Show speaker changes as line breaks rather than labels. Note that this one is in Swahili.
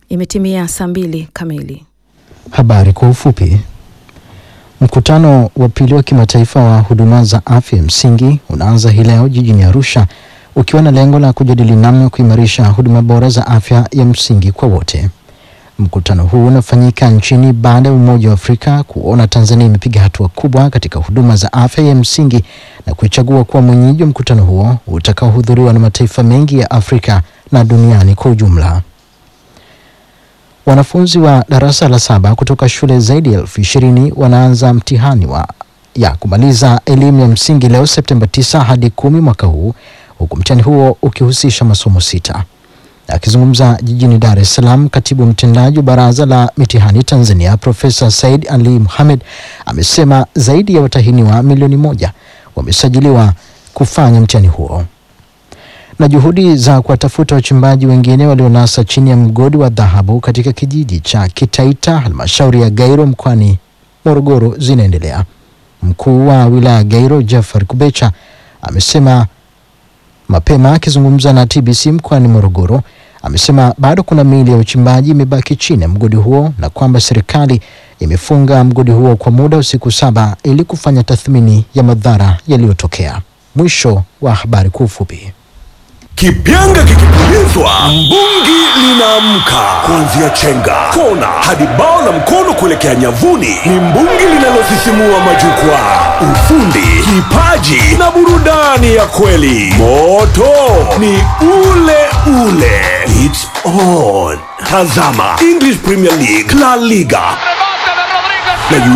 Imetimia saa mbili kamili.
Habari kwa ufupi. Mkutano wa pili wa kimataifa wa huduma za afya msingi unaanza hii leo jijini Arusha ukiwa na lengo la kujadili namna ya kuimarisha huduma bora za afya ya msingi kwa wote. Mkutano huu unafanyika nchini baada ya Umoja wa Afrika kuona Tanzania imepiga hatua kubwa katika huduma za afya ya msingi na kuichagua kuwa mwenyeji wa mkutano huo utakaohudhuriwa na mataifa mengi ya Afrika na duniani kwa ujumla. Wanafunzi wa darasa la saba kutoka shule zaidi ya elfu ishirini wanaanza mtihani wa ya kumaliza elimu ya msingi leo Septemba 9 hadi kumi mwaka huu huku mtihani huo ukihusisha masomo sita. Akizungumza jijini Dar es Salaam, katibu mtendaji wa Baraza la Mitihani Tanzania Profesa Said Ali Mohamed amesema zaidi ya watahiniwa milioni moja wamesajiliwa kufanya mtihani huo na juhudi za kuwatafuta wachimbaji wengine walionasa chini ya mgodi wa dhahabu katika kijiji cha Kitaita halmashauri ya Gairo mkoani Morogoro zinaendelea. Mkuu wa wilaya ya Gairo Jafar Kubecha amesema mapema akizungumza na TBC mkoani Morogoro, amesema bado kuna miili ya uchimbaji imebaki chini ya mgodi huo na kwamba serikali imefunga mgodi huo kwa muda wa siku saba ili kufanya tathmini ya madhara yaliyotokea. Mwisho wa habari kwa ufupi.
Kipyanga kikipulizwa, mbungi linaamka. Kuanzia chenga, kona hadi bao la mkono kuelekea nyavuni, ni mbungi linalosisimua majukwaa. Ufundi, kipaji na burudani ya kweli. Moto ni ule ule. It's on. Tazama English Premier League, La Liga na